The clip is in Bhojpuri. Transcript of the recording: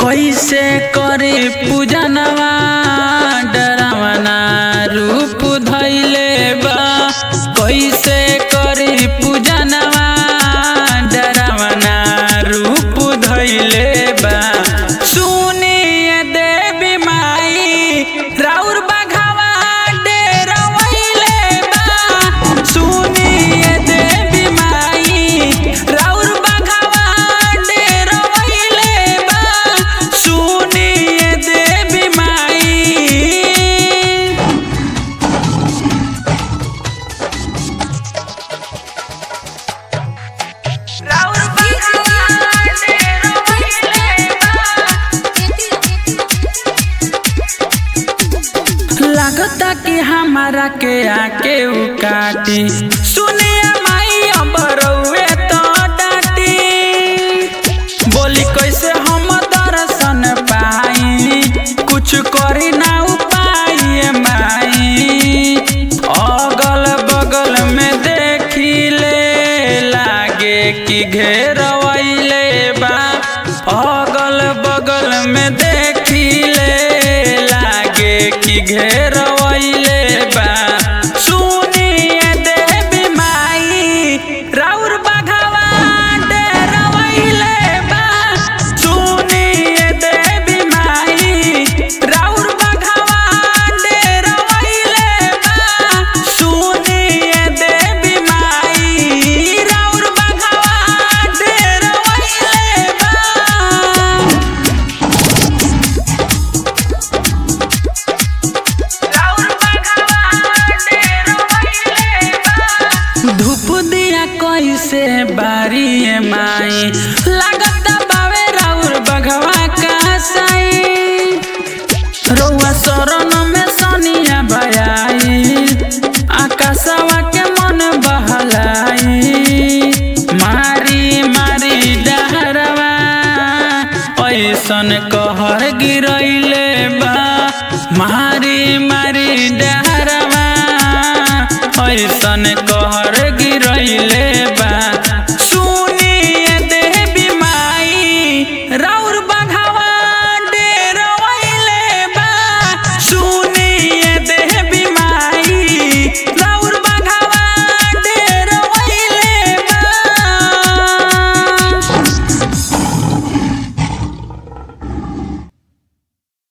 कैसे करे पूजनवा डरावना रूप धैले बा कैसे करे पूजनवा डरावना रूप धैले बा सुनिए देवी माई राउर बघावा डेरवैले बा सुनिए देवी माई राउर बघावा डेरवैले बा सुनिए देवी माई राउर बघावा डेरवैले बा लागता कि हमारा के आके उ काटी सुनिए माई अब रउए तो डाटी बोली कैसे हम दर्शन पाई कुछ करी ना उपाय माई अगल बगल में देखी ले लागे कि घेरवैले बा अगल बगल में देखी ले लागे कि घेरवैले बा सुनिए देवी माई राउर बघावा डेरवैले बा सुनिए देवी माई राउर बघावा डेरवैले बा सुनिए देवी माई राउर बघावा डेरवैले बा धूप दिया कैसे बारी माई लागत बावे राउर बघवा का साई रउआ शरण में सनिया बयाई आकाशवा के मन बहलाई मारी मारी डहरवा ऐसन कहर गिरैले बा मारी मारी डहरवा